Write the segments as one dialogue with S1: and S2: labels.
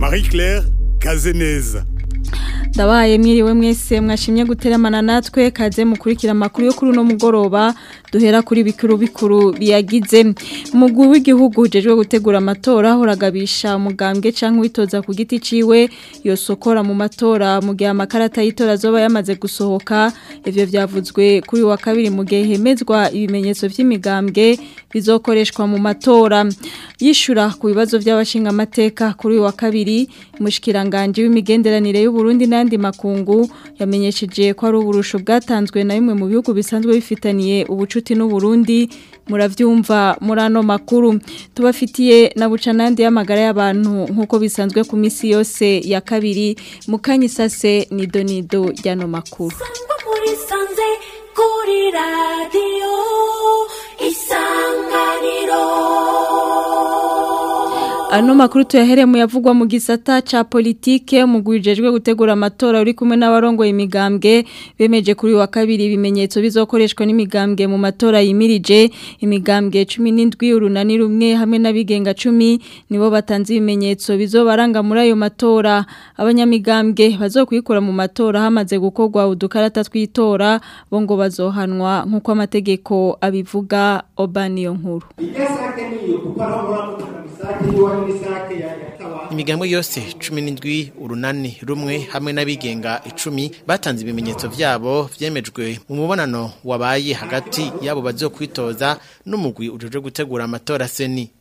S1: Marie Claire Kazeneza
S2: ndabaye mwiriwe mwese mwashimye guteramana natwe kaze mukurikira amakuru yo kuri uno mugoroba duhera kuri bikuru bikuru biyagize umugwi w'igihugu ujejwe gutegura amatora uragabisha umugambwe canke witoza ku giti ciwe yosokora mu matora mu gihe amakarata y'itora azoba yamaze gusohoka ivyo vyavuzwe kuri wa kabiri mu gihe hemezwa ibimenyetso vy'imigambwe bizokoreshwa mu matora yishura ku bibazo by'abashinga amateka kuri wa kabiri umushikiranganje w'imigenderanire y'u Burundi n'andi makungu yamenyesheje ko ari uburusho bwatanzwe na bimwe mu bihugu bisanzwe bifitaniye ubucuti n'u Burundi muravyumva muri ano makuru tubafitiye na bucanandi y'amagara y'abantu nk'uko bisanzwe ku misi yose ya kabiri mukanyisase ni donido y'ano makuru
S3: kuri radiyo isanganiro
S2: Ano makuru tuyahere mu yavugwa mu gisata ca politike mu gwijejwe gutegura amatora uri kumwe n'abarongo imigambwe bemeje kuri wa kabiri ibimenyetso bizokoreshwa n'imigambwe mu matora yimirije imigambwe 17 urunani rumwe hamwe n'abigenga 10 nibo batanze ibimenyetso bizobaranga muri ayo matora abanyamigambwe bazokwikura mu matora hamaze gukorwa udukarata twitora bo ngo bazohanwa nkuko amategeko abivuga Obaniyo nkuru
S4: imigambwe yose cumi n'indwi urunani rumwe hamwe n'abigenga icumi batanze ibimenyetso vyabo vyemejwe mu mubonano wabaye hagati yabo bazokwitoza n'umugwi ujejwe gutegura amatora seni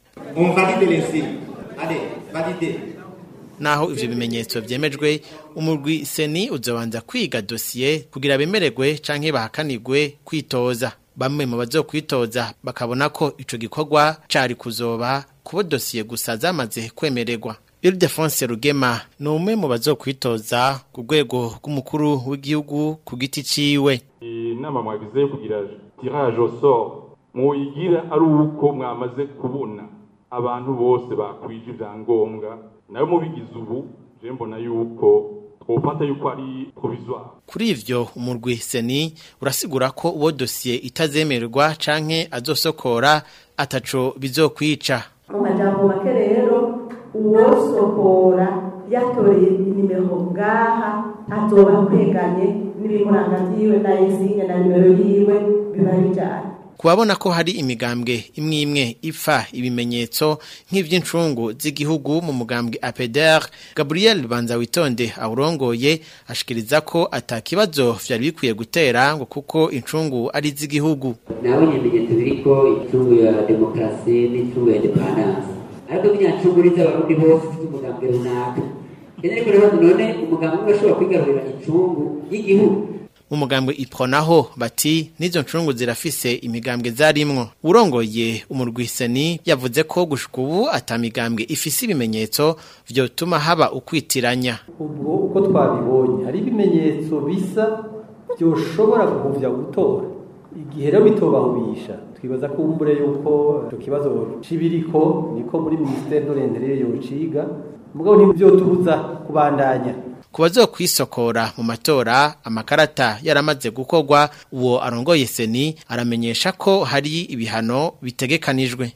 S4: naho ivyo bimenyetso vyemejwe umugwi seni uzobanza kwiga dosiye kugira bemererwe canke bahakanirwe kwitoza bamwe mu bazokwitoza bakabona ko ico gikorwa cari kuzoba kubo dosiye gusa zamaze kwemererwa Ildefonse Rugema ni umwe mu bazokwitoza ku rwego rw'umukuru w'igihugu ku giti ciwe
S5: inama mwagize yo kugira tirage au sort muyigira ari uko mwamaze kubona abantu bose bakwije ivyangombwa nayo mubigize ubu je mbona yuko twofata yuko ari provisoire
S4: kuri ivyo umurwi seni urasigura ko uwo dosiye itazemererwa canke azosokora ataco bizokwica
S6: mu majambo make rero uwosokora yatoreye inimero ngaha azoba kweganye n'ibimuranga vyiwe na insigne na nimero yiwe biba bijanye
S4: kubabona ko hari imigambwe imwe imwe ipfa ibimenyetso nk'ivy'incungu z'igihugu mu mugambwe APDR Gabriel Banza witonde awurongoye ashikiriza ko atakibazo vyari bikwiye gutera ngo kuko incungu ari z'igihugu
S7: nawe ibimenyetso biriko incungu ya demokrasi n'incungu ya independence ariko binyancungu ni z'abarundi bose ufite umugambwe runaka kenya ariko rero none umugambwe umwe ashobora kwigarurira incungu y'igihugu
S4: mu mugambwe ipronaho bati nizo ncungu zirafise imigambwe zarimwo urongoye umurwiseni yavuze ko gushika ubu atamigambwe ifise ibimenyetso vyotuma haba ukwitiranya
S8: ubwo uko twabibonye hari ibimenyetso bisa byoshobora guhuvya gutora igihe rero bitobahubisha twibaza ko umbure yuko ico kibazo cibiriko niko muri ministère de l'intérieur yociga mugabo ntibyotubuza kubandanya
S4: ku bazokwisokora mu matora amakarata yaramaze gukorwa uwo arongoye seni aramenyesha ko hari ibihano bitegekanijwe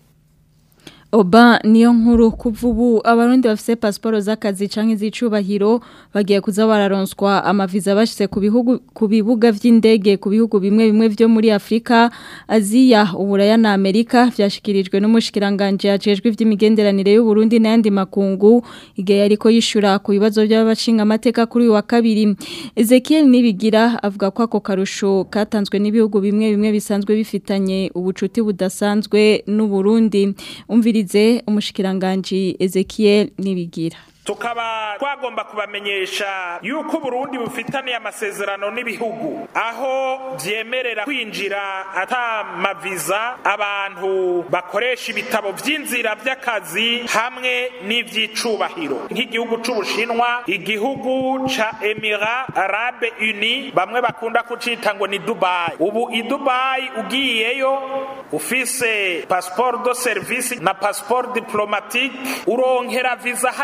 S2: Oba niyo nkuru kuva ubu abarundi bafise pasiporo z'akazi canke z'icubahiro bagiye kuza bararonswa amaviza bashyize ku bihugu ku bibuga vy'indege ku bihugu bimwe bimwe vyo muri Afrika Aziya uburaya na Amerika vyashikirijwe n'umushikiranganje yajejwe ivy'imigenderanire y'u Burundi n'ayandi makungu igihe yariko yishura ku bibazo by'abashinga amateka kuri uyu wa kabiri Ezekiel Nibigira avuga ko ako karusho katanzwe n'ibihugu bimwe bimwe bisanzwe bifitanye ubucuti budasanzwe n'u Burundi umvirize umushikiranganji Ezekiel Nibigira
S9: tukaba twagomba kubamenyesha yuko Burundi bufitaniye amasezerano n'ibihugu aho vyemerera kwinjira ata maviza abantu bakoresha ibitabo vy'inzira vy'akazi hamwe n'ivy'icubahiro nk'igihugu c'ubushinwa igihugu ca Emira Arabe Uni bamwe bakunda kucita ngo ni Dubai ubu i Dubai ugiyeyo ufise passeport de service na passeport diplomatique uronkera visa hajya nyene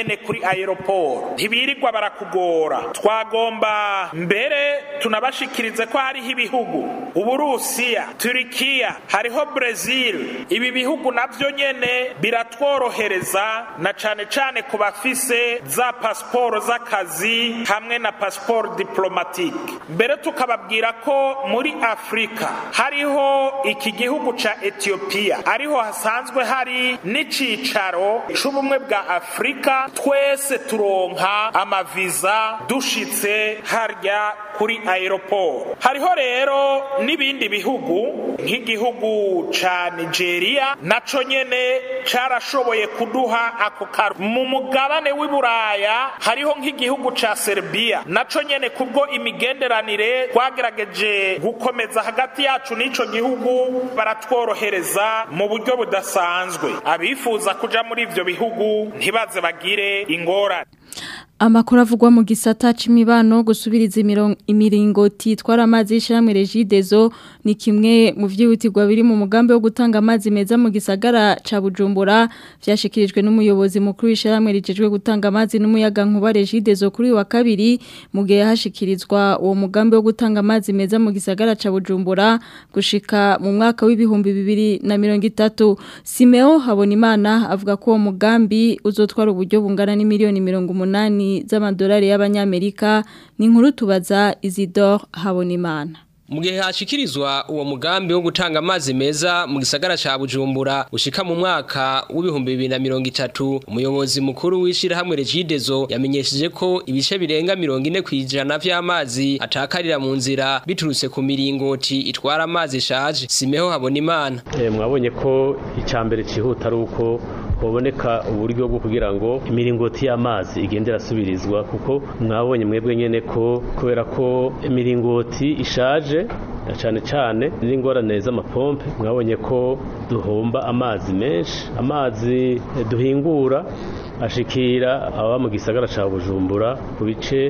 S9: nyene kuri aeroport ntibirirwa barakugora twagomba mbere tunabashikirize ko hariho ibihugu uburusiya turikiya hariho brezil ibi bihugu navyo nyene biratworohereza na cane cane ku bafise za pasiporo z'akazi hamwe na pasiporo diplomatike mbere tukababwira ko muri afurika hariho iki gihugu ca etiyopiya ariho hasanzwe hari n'icicaro c'ubumwe bwa afurika twese turonka amaviza dushitse harya kuri aeroport hariho rero n'ibindi bihugu nk'igihugu ca nigeria naco nyene carashoboye kuduha ako karu mu mugabane w'i buraya hariho nk'igihugu ca serbia naco nyene kubwo imigenderanire twagerageje gukomeza hagati yacu n'ico gihugu baratworohereza mu buryo budasanzwe abifuza kuja muri ivyo bihugu ntibaze bagire ingorane
S2: Amakuru avugwa mu gisata c'imibano gusubiriza imiringoti itwara amazi y'ishyirahamwe Regidezo ni kimwe mu vyihutirwa biri mu mugambi wo gutanga amazi meza mu gisagara ca Bujumbura vyashikirijwe n'umuyobozi mukuru w'ishyirahamwe rijejwe gutanga amazi n'umuyaga nkuba Regidezo kuri wa kabiri mu gihe hashikirizwa uwo mugambi wo gutanga amazi meza mu gisagara ca Bujumbura gushika mu mwaka w'ibihumbi bibiri na mirongo itatu Simeo Habonimana avuga ko uwo mugambi uzotwara uburyo bungana n'imiliyoni mirongo umunani z'amadolari y'abanyamerika ni inkuru tubaza Isidore Habonimana
S3: mu gihe hashikirizwa uwo mugambi wo gutanga amazi meza mu gisagara ca Bujumbura ushika mu mwaka w'ibihumbi bibiri na mirongo itatu umuyobozi mukuru w'ishirahamwe Regidezo yamenyesheje ko ibice birenga mirongo ine kw'ijana vy'amazi atakarira mu nzira biturutse ku miringoti itwara amazi ishaje Simeho Habonimana
S10: e, mwabonye ko icambere cihuta ari uko hoboneka uburyo bwo kugira ngo imiringoti y'amazi igende irasubirizwa kuko mwabonye mwebwe nyene ko kubera ko imiringoti ishaje cyane cyane n'ingorane z'amapompe mwabonye ko duhomba amazi menshi amazi duhingura ashikira aba mu gisagara ca Bujumbura ku bice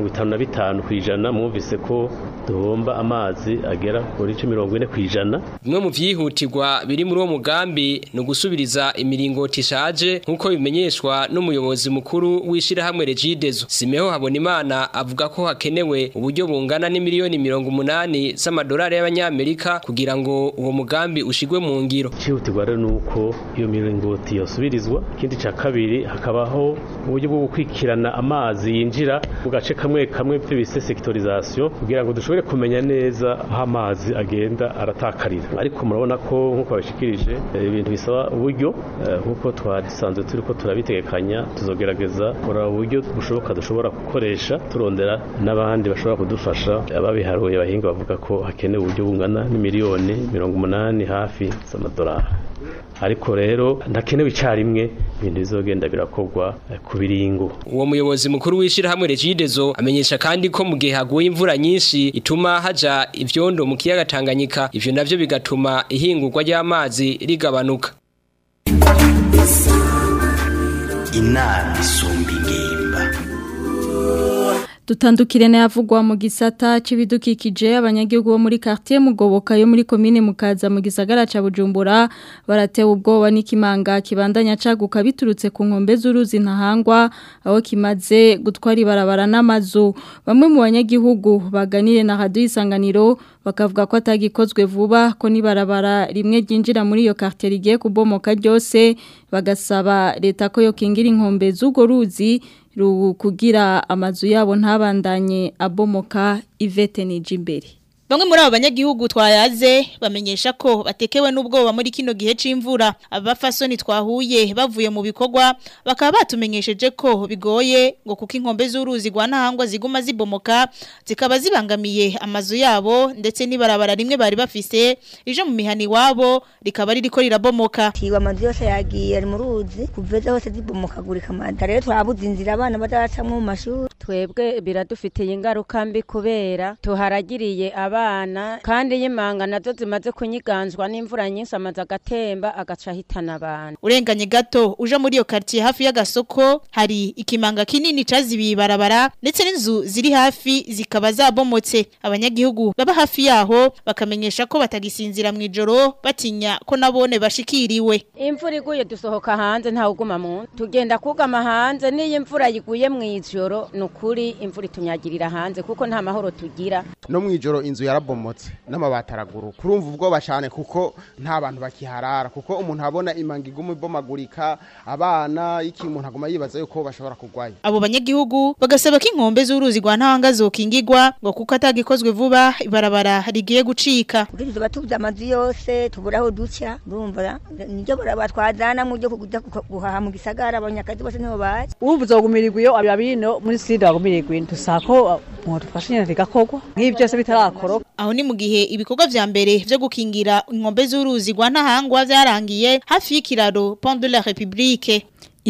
S10: 55 kwijana mwumvise ko duhomba amazi agera kuri 40 kwijana
S3: bimwe mu vyihutirwa biri muri uwo mugambi no gusubiriza imiringoti ishaje nkuko bimenyeshwa n'umuyobozi mukuru w'ishirahamwe Regidezo Simeho Habonimana avuga ko hakenewe uburyo bungana n'imiliyoni 180 z'amadolari y'abanyamerika kugira ngo uwo mugambi ushigwe mu ngiro
S10: cyihutirwa rero nuko iyo miringoti yosubirizwa ikindi ca kabiri hakabaho uburyo bwo gukwikirana amazi yinjira mu gace kamwe kamwe bise sectorisation kugira ngo dushobore kumenya neza aho amazi agenda aratakarira ariko murabona ko nk'uko babishikirije ibintu bisaba uburyo nk'uko twasanzwe turi ko turabitegekanya tuzogerageza kuraba uburyo bushoboka dushobora gukoresha turondera n'abandi bashobora kudufasha ababiharuye bahinga bavuga ko hakenewe uburyo bungana n'imiliyoni mirongo umunani hafi z'amadolari ariko rero ndakenewe icyarimwe ibintu bizogenda birakorwa ku biringo
S3: uwo muyobozi mukuru w'ishirahamwe Regidezo amenyesha kandi ko mu gihe haguye imvura nyinshi ituma haja ivyondo mu kiyaga Tanganyika ivyo navyo bigatuma ihingurwa ry'amazi rigabanuka
S11: inama isumba ingimba
S2: Dutandukire na yavugwa mu gisata c'ibidukikije abanyagihugu bo muri quartier Mugoboka yo muri commune Mukaza mu gisagara ca Bujumbura baratewe ubwoba n'ikimanga kibandanya caguka biturutse ku nkombe z'uruzi ntahangwa aho kimaze gutwara ibarabara n'amazu bamwe mu banyagihugu baganire na radio isanganiro bakavuga ko atagikozwe vuba ko nibarabara rimwe ryinjira muri iyo quartier rigiye kubomoka ryose bagasaba leta ko yo kingira inkombe z'ugo ruzi kugira amazu yabo ntabandanye abomoka ivete n'ijimbere
S12: Bamwe muri abo banyagihugu twayaze bamenyesha ko batekewe n'ubwoba muri kino gihe c'imvura abafasoni twahuye bavuye mu bikorwa bakaba batumenyesheje ko bigoye ngo kuko inkombe z'uruzi rwa ntahangwa ziguma zibomoka zikaba zibangamiye amazu yabo ndetse n'ibarabara rimwe bari bafise ije mu mihani wabo rikaba ririko rirabomoka
S13: tiwa amazu yose yagiye ari mu ruzi kuveza hose zibomokagurika amada rero twabuze inzira abana bazacamwo mu mashuri twebwe biradufitiye ingaruka mbi kubera tuharagiriye abana kandi y'imanga nazo zimaze kunyiganzwa n'imvura nyinshi amaze agatemba agaca ahitana abantu
S12: urenganye gato uje muri iyo quartier hafi y'agasoko hari ikimanga kinini cazibiye ibarabara ndetse n'inzu ziri hafi zikaba zabomotse abanyagihugu baba hafi yaho bakamenyesha ko batagisinzira mu ijoro batinya ko nabone bashikiriwe
S13: imvura iguye dusohoka hanze ntawe uguma mu nzu tugenda kugama hanze n'iyo imvura yiguye mu ijoro ni ukuri imvura itunyagirira hanze kuko nta mahoro tugira
S14: no mu ijoro inzu yarabomotse n'amabati araguru kurumva ubwoba cyane kuko nta bantu bakiharara kuko umuntu abona imanga iguma ibomagurika abana iki umuntu aguma yibaza yuko bashobora kugwayo
S12: abo banyagihugu bagasaba ko inkombe z'uruzi rwa ntahanga zokingirwa ngo kuko atagikozwe vuba ibarabara rigiye gucika
S15: kuko tuba tubuze amazu yose tubura aho duca urumva nibyo batwazana mu byo kujya guhaha mu gisagara abanyakazi bose nibo bazi
S16: ubu uzogumirirwa iyo ababino muri sida bagumirirwa dusaba ko mwadufasha nyine bigakorwa nk'ibi byose bitarakoroka
S12: aho ni mu gihe ibikorwa vya mbere vyo gukingira inkombe z'uruzi rwa ntahangwa vyarangiye hafi y'ikiraro Pont de la République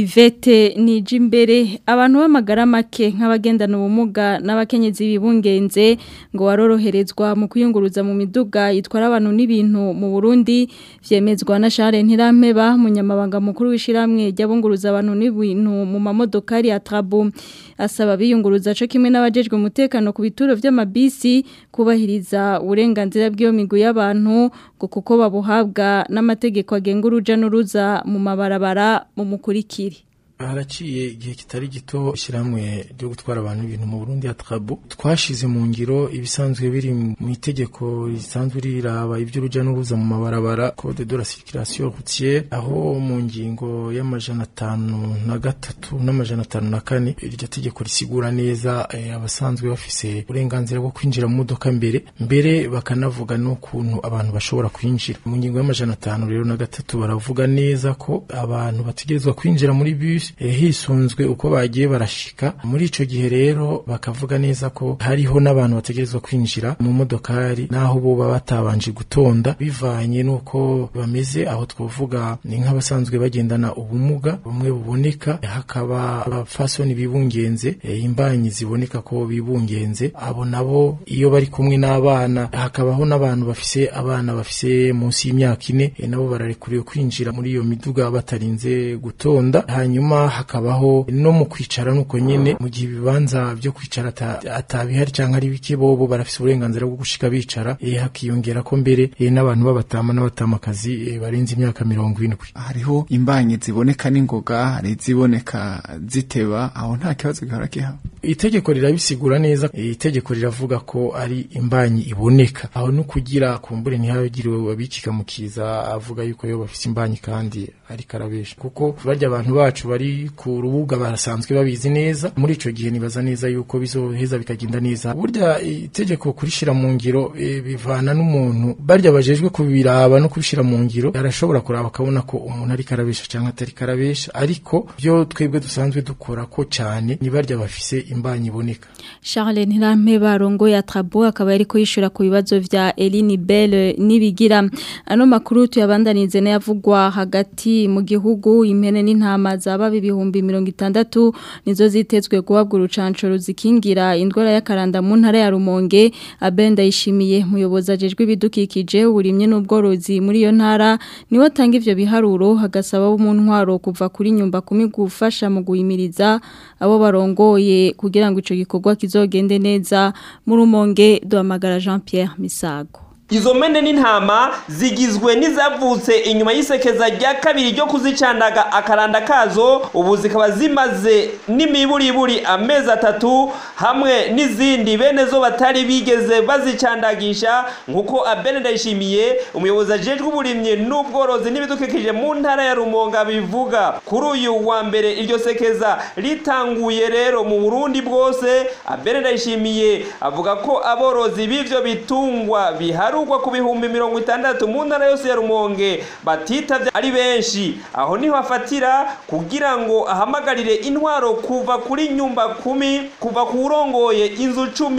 S2: Ivete nije imbere abantu b'amagara make nk'abagendana ubumuga n'abakenyezi bibungenze ngo waroroherezwa mu kuyunguruza mu miduga itwara abantu n'ibintu mu Burundi vyemezwa na Charles Ntirampeba munyamabanga mukuru w'ishiramwe ry'abunguruza abantu n'ibintu mu mamodokari ya Trabu asaba biyunguruza co kimwe n'abajejwe umutekano ku bituro vy'amabisi kubahiriza uburenganzira bw'iyo migwi y'abantu ngo kuko babuhabwa n'amategeko agenga uruja n'uruza mu mabarabara mu mukurikire
S17: haraciye igihe kitari gito ishyirahamwe ryo gutwara abantu ibintu mu Burundi ya Trabu twashize mu ngiro ibisanzwe biri mu itegeko risanzwe riraba iby'uruja n'uruza mu mabarabara code de la circulation routière aho mu ngingo y'amajana atanu na gatatu n'amajana atanu na kane iryo tegeko risigura neza eh, abasanzwe bafise uburenganzira bwo kwinjira mu modoka mbere mbere bakanavuga n'ukuntu abantu bashobora kwinjira mu ngingo y'amajana atanu rero na gatatu baravuga neza ko abantu bategerezwa kwinjira muri bus hisunzwe uko bagiye barashika muri ico gihe rero bakavuga neza ko hariho n'abantu bategerezwa kwinjira mu modokari naho bo baba batabanje gutonda bivanye nuko bameze aho twovuga ni nk'abasanzwe bagendana ubumuga bumwe buboneka hakaba abafasoni bibungenze e, imbanyi ziboneka ko bibungenze abo nabo iyo bari kumwe n'abana hakabaho n'abantu bafise abana bafise munsi y'imyaka ine e, nabo bararekuriwe kwinjira muri iyo miduga batarinze gutonda hanyuma hakabaho no mu kwicara nuko nyene mu gihe ibibanza byo kwicara atabihari cyangwa ari bike bobo barafise uburenganzira bwo gushika bicara e, hakiyongera ko mbere e, n'abantu b'abatama n'abatamakazi e, barenze imyaka mirongo indwi
S18: hariho imbanyi ziboneka n'ingoga hari iziboneka ziteba aho nta kibazo gihora kihaba
S17: itegeko rirabisigura neza itegeko riravuga ko ari imbanyi iboneka aho no kugira kumbure ntihagiriwe babikika mu kiza avuga yuko yo bafise imbanyi kandi ari karabesha kuko barya abantu bacu bari ku rubuga barasanzwe babizi neza muri ico gihe nibaza neza yuko bizoheza bikagenda neza burya itegeko kurishira mu ngiro e, bivana n'umuntu barya bajejwe kubiraba no kubishira mu ngiro arashobora kuraba akabona ko umuntu ari karabesha cyangwa atari karabesha ariko byo twebwe dusanzwe dukora ko cyane ni barya bafise imbanyi iboneka
S2: Charles Ntirampe barongo ya Trabu akaba ariko yishura ku bibazo vya Eline Belle nibigira ano makuru tuyabandanize n'yavugwa hagati mu gihugu impene n'intama zaba ibihumbi mirongo itandatu nizo zitezwe guhabwa urucanco ruzikingira indwara y'akaranda mu ntara ya Rumonge abenda yishimiye muyobozi ajejwe ibidukikije uburimye n'ubworozi muri iyo ntara niwe atanga ivyo biharuro hagasaba mu ntwaro kuva kuri nyumba kumi gufasha mu guhimiriza abo barongoye kugira ngo ico gikorwa kizogende neza mu Rumonge duhamagara Jean Pierre Misago
S19: Izo mene n'intama zigizwe n'izavutse inyuma y'isekeza rya kabiri ryo kuzicandaga akaranda kazo ubu zikaba zimaze n'imiburiburi amezi atatu hamwe n'izindi bene zo batari bigeze bazicandagisha nk'uko Abene Ndayishimiye umuyobozi ajejwe uburimyi n'ubworozi n'ibidukikije mu ntara ya Rumonga bivuga kuri uyu wa mbere iryo sekeza ritanguye rero mu Burundi bwose Abene Ndayishimiye avuga ko aborozi b'ivyo bitungwa bihari harugwa ku bihumbi mirongo itandatu mu ntara yose ya rumonge batitavye ari benshi aho niho afatira kugira ngo ahamagarire intwaro kuva kuri nyumba kumi kuva ku urongoye inzu cumi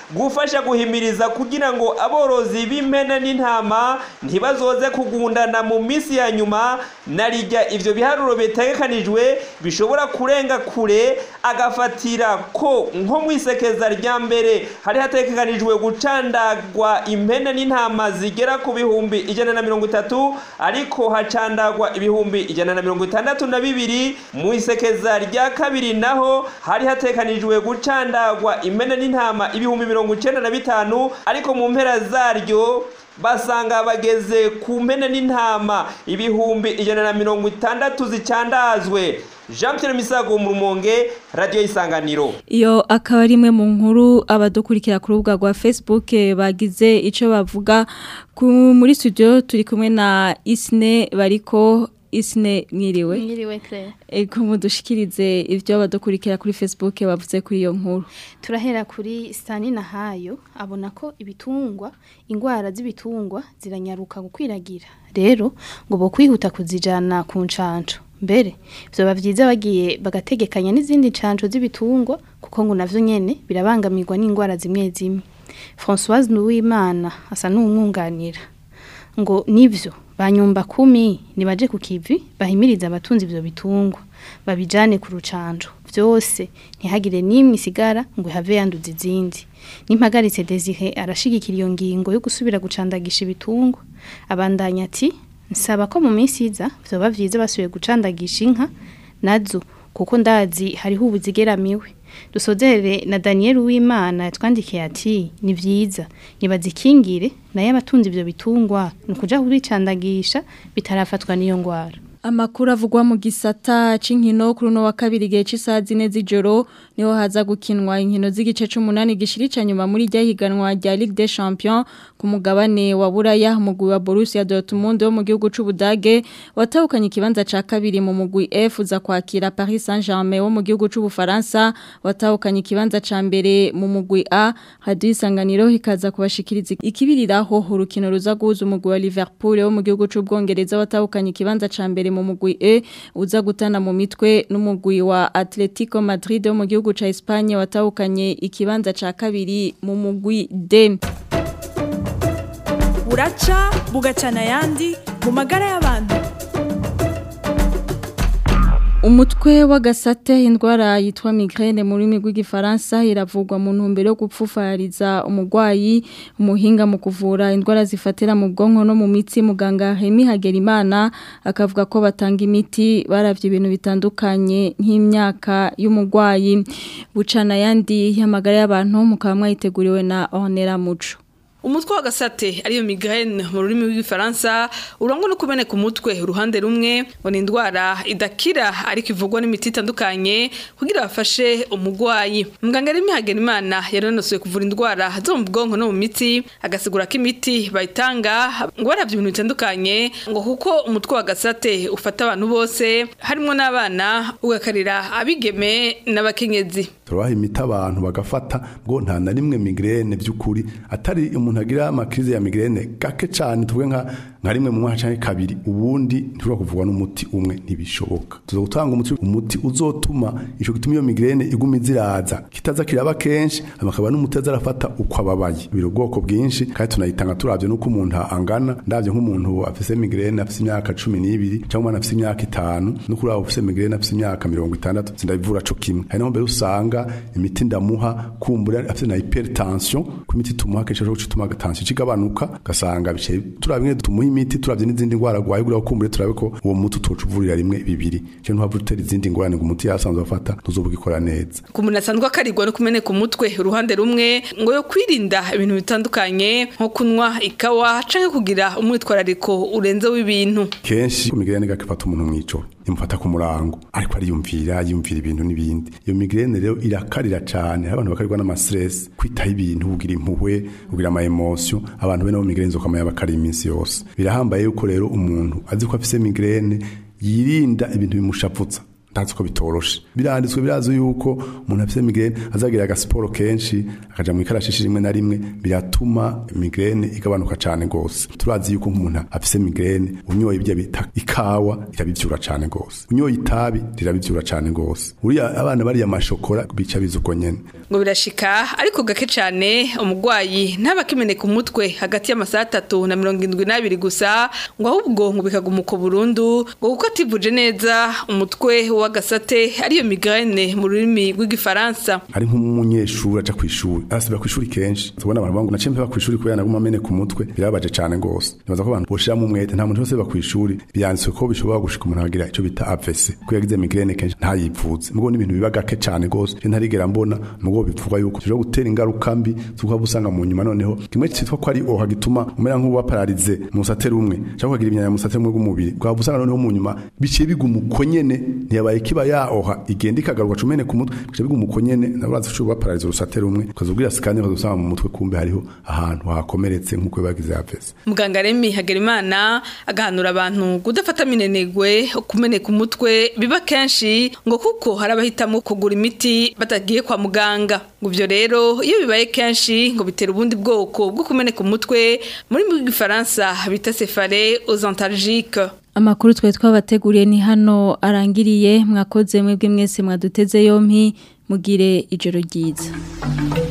S19: gufasha guhimiriza kugira ngo aborozi b'impene n'intama ntibazoze kugundana mu minsi ya nyuma narijya ivyo biharuro bitegekanijwe bishobora kurenga kure agafatira ko nko mu isekeza rya mbere hari hategekanijwe gucandagwa impene n'intama zigera ku bihumbi ijana na mirongo itatu ariko hacandagwa ibihumbi ijana na mirongo itandatu na bibiri mu isekeza rya kabiri naho hari hatekanijwe gucandagwa impene n'intama ibihumbi mirongo icenda na bitanu ariko mu mpera zaryo basanga bageze ku mpene n'intama ibihumbi ijana na mirongo itandatu zicandazwe jean pierre misago mu rumonge radiyo y'isanganiro
S2: iyo akaba ari imwe mu nkuru abadukurikira ku rubuga rwa facebook bagize icyo bavuga muri studio turi kumwe na isine bariko isine mwiriwe
S20: mwiriwe claire
S2: ego mudushikirize ibyo abadukurikira kuri facebook bavuze kuri iyo nkuru
S20: turahera kuri sitani na hayo abona ko ibitungwa indwara z'ibitungwa ziranyaruka gukwiragira rero ngo bo kwihuta kuzijana ku ncanco mbere byoba byiza bagiye bagategekanya n'izindi ncanco z'ibitungwa kuko ngo navyo nyene birabangamirwa n'indwara zimwe zimwe Françoise Nuwimana asa n'umwunganira ngo nivyo banyumba kumi nibaje ku kivi bahimiriza abatunzi ivyo bitungwa babijane ku rucanco vyose ntihagire nimwe isigara ngo have yanduza izindi nimpagaritse Desire arashigikira iyo ngingo yo gusubira gucandagisha ibitungwa abandanya ati nsaba ko mu minsi iza vyoba vyiza basubiye gucandagisha inka nazo kuko ndazi hariho ubuzigeramiwe dusozere na Daniel Uwimana yatwandikiye ati ni vyiza nibazikingire naye abatunzi ivyo bitungwa nukuja kuricandagisha bitarafatwa niyo ngwara
S2: Amakuru avugwa mu gisata c'inkino kuri no wa kabiri gihe c'isaha zine z'ijoro niho haza gukinwa inkino z'igice c'umunani gishirica nyuma muri rya higanwa rya Ligue des Champions ku mugabane wa Buraya umugwi wa Borussia Dortmund wo mu gihugu c'Ubudage watahukanye ikibanza ca kabiri mu mugwi F uza kwakira Paris Saint-Germain wo mu gihugu c'Ubufaransa watahukanye ikibanza ca mbere mu mugwi A hadu isanganiro hikaza kubashikiriza ikibiriraho urukino ruza guhuza umugwi wa Liverpool wo mu gihugu c'Ubwongereza watahukanye ikibanza ca mbere mu mugwi E uza gutana mu mitwe n'umugwi wa Atletico Madrid wo mu gihugu ca Espagne watahukanye ikibanza ca kabiri mu mugwi D
S21: buraca bugacana yandi mu magara y'abantu
S2: Umutwe w'agasate indwara yitwa migraine mu rurimi rw'igifaransa iravugwa mu ntumbero yo gupfufariza umurwayi umuhinga mu kuvura indwara zifatira mu bwonko no mu mitsi muganga Hemi Hagerimana akavuga ko batanga imiti baravye ibintu bitandukanye nk'imyaka y'umurwayi bucana yandi y'amagara y'abantu mukaba mwayiteguriwe na Honera Muco
S22: umutwe wa gasate ariyo migraine mu rurimi rw'igifaransa urangwa no kumeneka umutwe uruhande rumwe ngo ni indwara idakira ariko ivugwa n'imiti itandukanye kugira bafashe umurwayi muganga rero Hagenimana yaranonosoye kuvura indwara zo mu bwonko no mu mitsi agasigura ko imiti bayitanga ngo baravye ibintu bitandukanye ngo kuko umutwe wa gasate ufata abantu bose harimo n'abana ugakarira abigeme n'abakenyezi
S23: turabaha imiti abantu bagafata ngo nta na rimwe migraine by'ukuri atari umuntu agira amakrize ya migraine gake cyane tuvuge nka nka rimwe mu mwaka canke kabiri ubundi ntushobora kuvugwa n'umuti umwe ntibishoboka tuzo gutanga umuti umuti uzotuma ico gituma iyo migraine iguma iziraza kitaza kiraba kenshi amakaba n'umuti azarafata uko ababaye biro bwoko bwinshi kandi tunayitanga turavye nuko umuntu angana ndavye nk'umuntu afise migraine afise imyaka 12 cyangwa umwana afise imyaka 5 no kuri abo afise migraine afise imyaka 60 sindabivura co kimwe hari naho mbere usanga imiti ndamuha kumbura afite na hypertension ku imiti tumuha kenshi cyo gutuma tension kigabanuka gasanga bice turabimwe tumuha imiti turavye n'izindi ngwara gwaye gura kumbure turabe ko uwo muti utocuvurira rimwe bibiri cyo ntuhavu utera izindi ngorane ngo umuti yasanzwe afata ntuzobugikora neza
S22: ku muntu asanzwe akarirwa no kumeneka umutwe uruhande rumwe ngo yo kwirinda ibintu bitandukanye nko kunywa ikawa canke kugira umwitwarariko urenze w'ibintu
S23: kenshi migraine gakifata umuntu mw'ijoro imufata ku murango ariko ariyumvira yumvira ibintu n'ibindi iyo migraine rero irakarira cyane abantu bakarirwa n'ama stress kwitaho ibintu ugira impuhwe ugira ama emotion abantu bene bo migraine zo kamaya bakari iminsi yose birahambaye yuko rero umuntu azi ko afise migraine yirinda ibintu bimushapfutsa ndazi ko bitoroshe biranditswe birazo yuko umuntu afite migraine azagira agasiporo kenshi akaja mu ikarashishi rimwe na rimwe biratuma migraine igabanuka cane gose turazi yuko nk'umuntu afite migraine unyoye ibyo bita ikawa irabivyura cane gose unyoye itabi rirabivyura cane gose uriya abana bariya amashokora bica bizuko nyene
S22: ngo birashika ariko gake cyane umurwayi ntabakimeneka umutwe hagati y'amasaha atatu na mirongo indwi n'abiri gusa ngo ahubwo ngo bikagumuka burundu ngo kuko ativuje neza umutwe w'agasate ariyo migraine mu rurimi rw'igifaransa
S23: ari nk'umunyeshuri aja kw'ishuri arasiba kw'ishuri kenshi tubona abantu bangu naciye mpeba kw'ishuri kubera naguma amene ku mutwe birabaje cane gose nibaza ko abantu boshiramo umwete nta muntu wese ba kw'ishuri byanditswe ko bishobora gushika umuntu akagira ico bita AVC ko yagize migraine kenshi ntayivuze mugo n'ibintu biba gake cane gose je ntarigera mbona mugo bivuga yuko bishobora gutera ingaruka mbi tukaba usanga mu nyuma noneho kimwe cyitwa ko ari oha gituma umera nk'uwa paralize mu musate rumwe cyangwa kugira imyanya mu musate rumwe bw'umubiri ukaba usanga noneho mu nyuma biciye biguma uko nyene ntiyabaye kiba yaoha igenda ikagaruka cumene ku mutwe biciye biguma uko nyene ndabaza ushobora kuba paralize urusate rumwe ukazubwira sikani ukazusanga mu mutwe kumbe hariho ahantu hakomeretse nk'uko bagize AVC
S22: muganga Remy Hagerimana agahanura abantu kudafata minenegwe kumeneka umutwe biba kenshi ngo kuko hari abahitamo kugura imiti batagiye kwa muganga ngo ibyo rero iyo bibaye kenshi ngo bitera ubundi bwoko bwo kumeneka umutwe muri mu gifaransa bita cefale osantalgique
S2: Amakuru twe twabateguriye ni hano arangiriye mwakoze mwebwe mwese mwaduteze yompi mugire ijoro ryiza